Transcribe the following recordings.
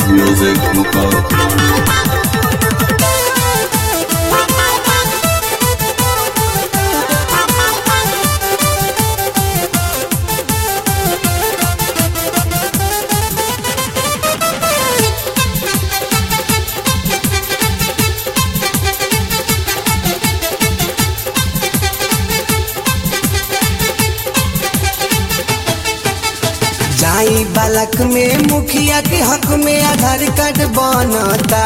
Music Muka. जाई बालक में मुखिया के हक में आधार कार्ड बनता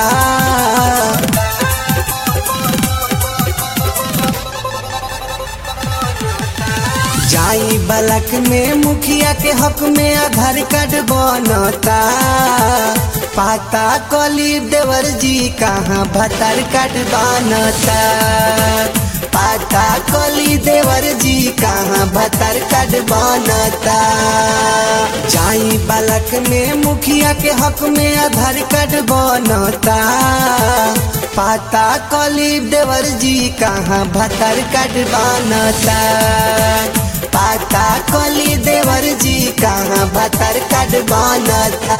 जाई बालक में मुखिया के हक में आधार कार्ड बनता पाता कली देवर जी कहाँ भतार कार्ड बनता पाता कली देवर जी कहाँ भतार कार्ड बनता जाई बालक में मुखिया के हक में आधार कार्ड बनता पाता कली देवर जी कहाँ भतार कार्ड बनता पाता कली देवर जी कहाँ भतार कार्ड बनता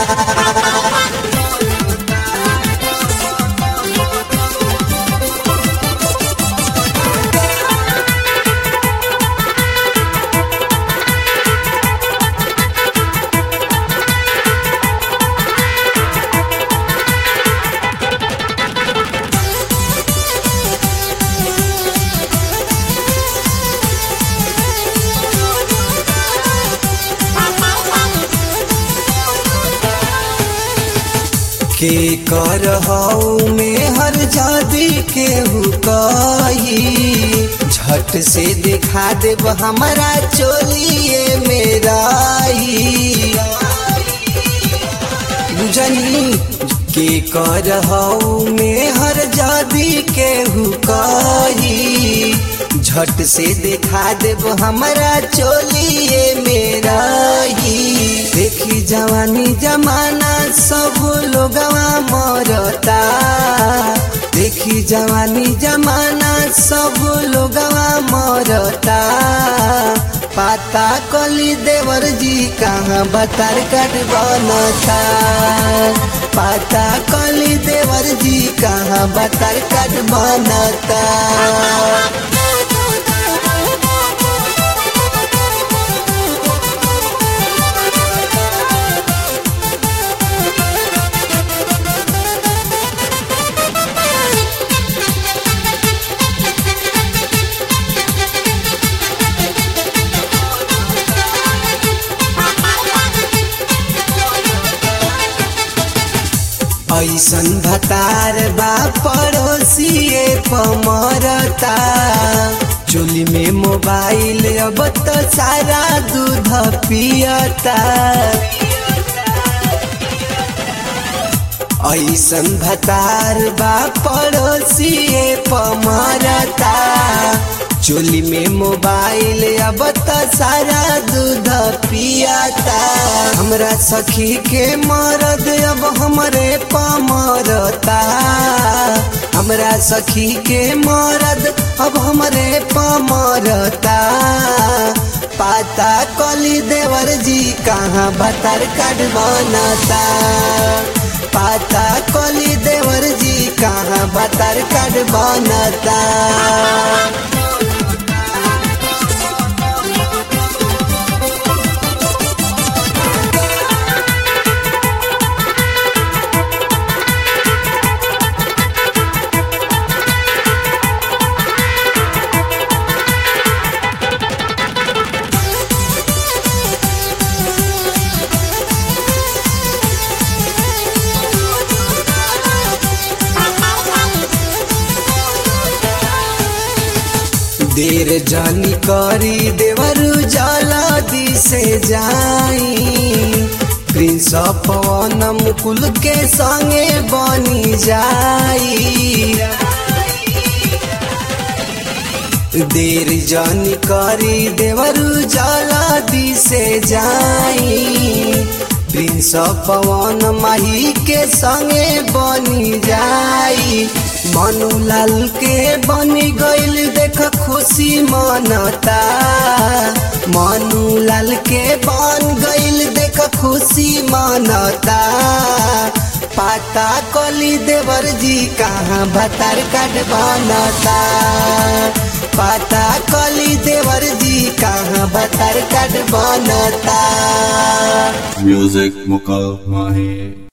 के कर हऊ में हर जादी केहू कही झट से दिखा देब हमारा चोलिए मेरा बुझनी के कर हऊ में हर जादी केहू कही झट से दिखा देब हमारा चोलिए मेरा ही देखी जवानी जमाना सब लोगवा मरता देखी जवानी जमाना सब लोगवा मरता पाता कली देवर जी कहाँ बतार कट बनता पाता कली देवर जी कहाँ बतार कट बनता ऐसन भतार बा पड़ोसिए पमरता चोली में मोबाइल अब तो सारा दूध पियता ऐसन भतार बा पड़ोसिए पमरता चोली में मोबाइल अब तो सारा दूध पियाता हमरा सखी के मरद अब हमरे पमरता हमरा सखी के मरद अब हमरे पमरता पाता कली देवर जी कहाँ भतार काट बनता पाता कली देवर जी कहाँ भतार काट बनता देर जानी करी देवरु जला दिसे जाई प्रिंस पवन मुकुल के संगे बनी जाई देर जानी करी देवरु जला दिसे जाई प्रिंस पवन माही के संगे बनी जाई मनुलाल के बनी गईल देख खुशी मनता मनुलाल के बन गईल देख खुशी मनता पाता कली देवर जी कहाँ भतार कार्ड बनता पाता कली देवर जी कहाँ भतार कार्ड बनता Music Muka Mahi